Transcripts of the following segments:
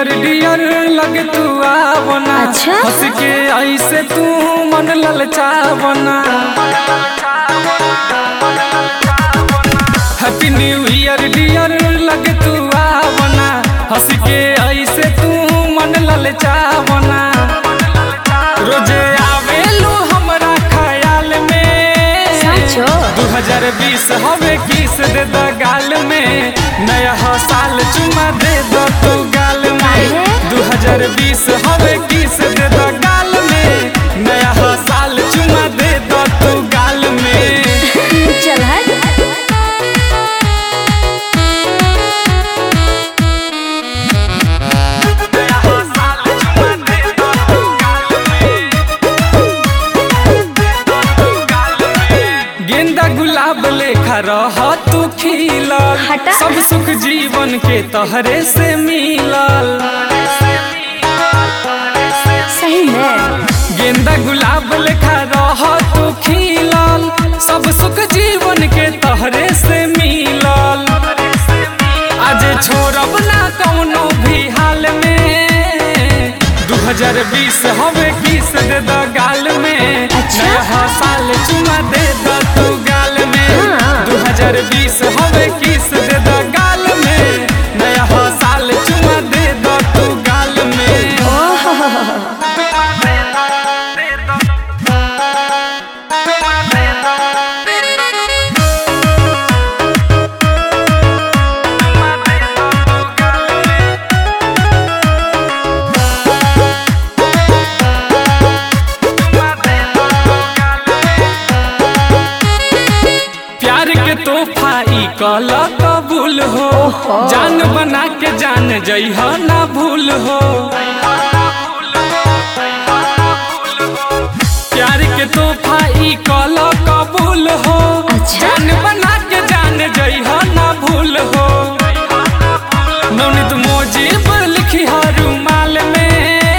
Deere Deere लगे तू आवना अच्छा? हंस के ऐसे तू मन ललचावना हैप्पी न्यू ईयर डियर लगे तू आवना हंस के ऐसे तू मन ललचावना रोजे आवेलू हमरा ख्याल में सचो? 2020 हवे किस दे द गाल में नया हो साल चुमा दे दो तू गाल में काहे? 2020 हवे किस दे द गाल में नया हो साल चुमा दे दो तू गाल में चल हट नया हो साल चुमा दे दो तू गाल में दे दो तू गाल में गेंदा गुलाब लेखा रह तू खिलल हटा। सब सुख जीवन के तहरे से मिलल सही में गेंदा गुलाब लेखा रह तू खिलल सब सुख जीवन के तहरे से मिलल आज छोड़ब ना कौनो भी हाल में 2020 हवे किस दे द गाल में अच्छा? नया साल चुमा दे द तू गाल में हाँ। 2020 हवे किस दे द गाल में नया साल चुमा दे द तू गाल में ओह प्यार के तोहफा ई कल कबूल हो ओहो। जान बना के जान जइह ना भूल हो प्यार के तोहफा ई कल कबूल हो अच्छा। जान बना के जान जइह ना भूल हो नवनीत मोजीब लिखी रुमाल में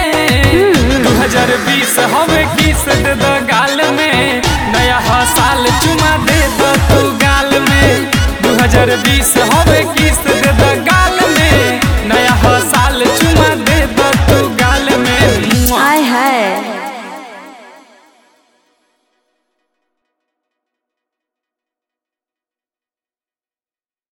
2020 हवे किस दे द गाल में नया साल चुमा दे दो तू गाल में 2020 हवे